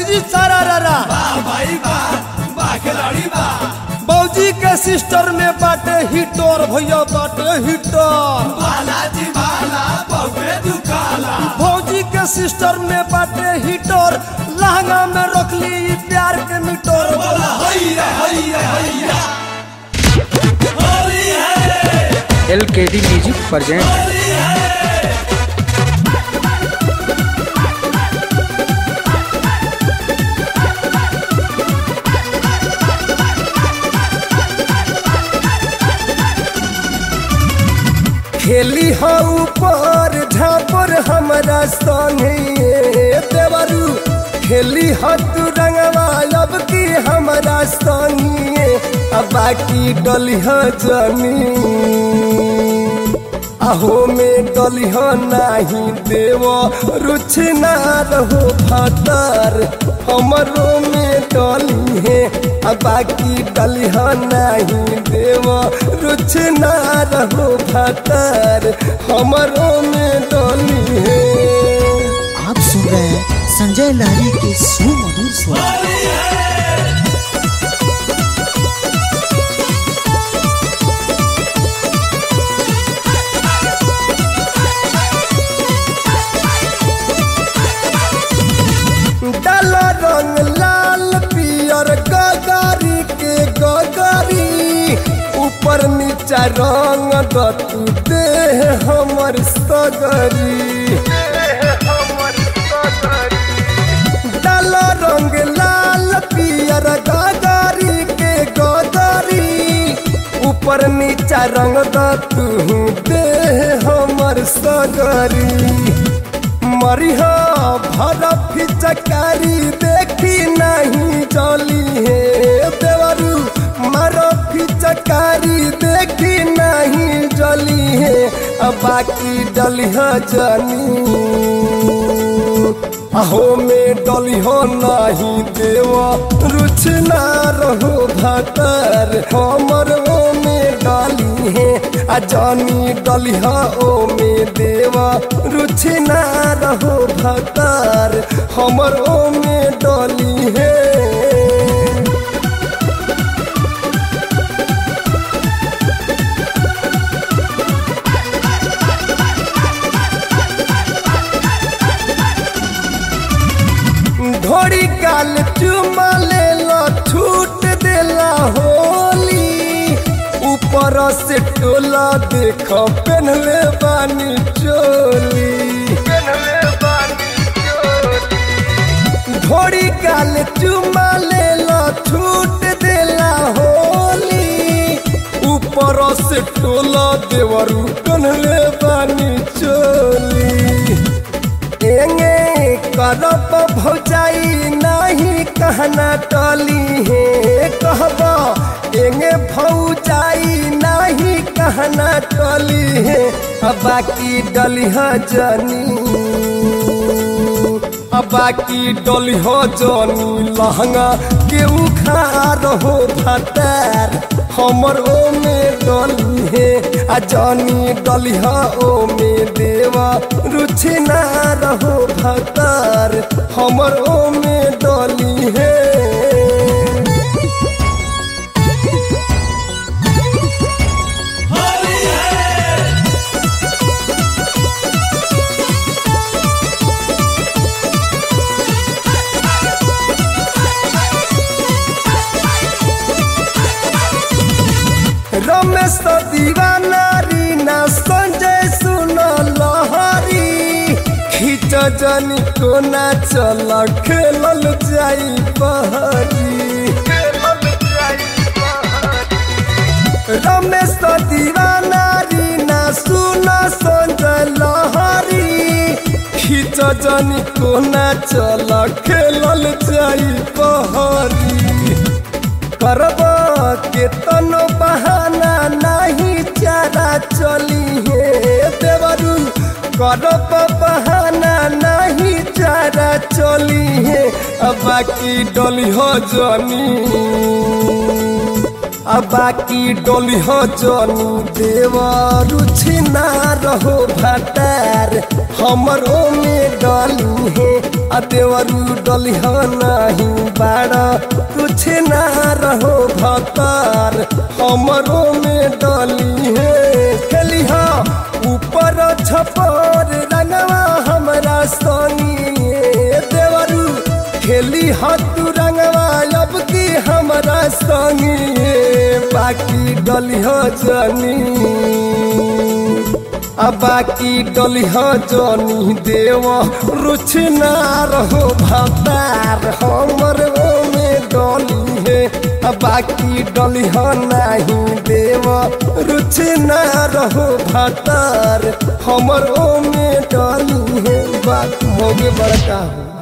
जी सारा रारा भाई बा बा खिलाड़ी बा बौजी के सिस्टर में बाटे हिटर भैया बाटे हिटर बालाजी बाला बहुए दुकाला भौजी के सिस्टर में बाटे हिटर लहंगा में रखली ई प्यार के मीटर बोला हैया हैया हैया होली है एल के डी म्यूजिक प्रेजेंट होली है खेली हो ऊपर झापर हमरा संगे देवरू खेली हो तू रंगवा अब की हमरा संगे अब बाकी डली हो जमी अहो में डली हो नाही देव रुच ना रहो भतर हमरो में डली है अब बाकी डली हो नहीं देव रुच ना रहो भतर हमरो में डली है आप सुन रहे हैं संजय लहरी के सुमधुर स्वर होली है डाल रंग लाल पियर गगारी के गगारी ऊपर नीचा रंग दतू देह हमर सगरी डाल रंग लाल पियर गगारी के गगारी ऊपर नीचा रंग दतू देह हमर सगरी मरिह भर फिचकारी देखी नहीं जली है देवरू मर फिचकारी देखी नहीं जली है अब बाकी डलिह जनी अहो में डलिह नहीं देव रुच ना रहो भतर हमर ओ में डाली है आ जानी डलिह ओ में देव रुच ना रहो भतर हमर ओ में डली है घोड़ी गाल चुमा लेला छूट देला होली ऊपर से टोला देख पहनले बानी चोली घोड़ी गाल चुमा लेला छूट देला होली ऊपर से टोला देवरू पहनले बानी चोली एंगे करब भौजाई नहीं कहना टली है कहबा एंगे भौजाई नहीं कहना टली है अब बाकी डली जनी अब बाकी डली हो जनी लहंगा के उखार हो भतर हमर ओ में डली है आ जनी डली ओ में देवा रुचि ना रहो भतर हमर ओ में डली है होली है रमेश दीवाना रीना संजय सुन लहरी खींच जनी कोना चल खेलल जाई बहरी रमेश दीवाना रीना सुन संजय लहरी खींच जनी कोना चल खेलल जाई बहरी करब के तनो बहाना नहीं चारा चली है देवरू करब बहाना नहीं चारा चली है अब बाकी डली हो जनी अब बाकी डोली हो जनी देवर छिना रहो भटार हमरो में डली है आ देवरू डली हो नहीं बाड़ा कुछ ना रहो भतार हमरो में डली है खेली हो ऊपर छपर रंगवा हमरा संगी देवरू खेली हाथू रंगवा अब की हमरा संगी बाकी डली हो जनी अब बाकी डली हो जनी देव रुच ना रहो भतार हमर में डली है अब बाकी डली हो नहीं देव रुच ना रहो भतार हमर में डली है बात मोगे बड़का हो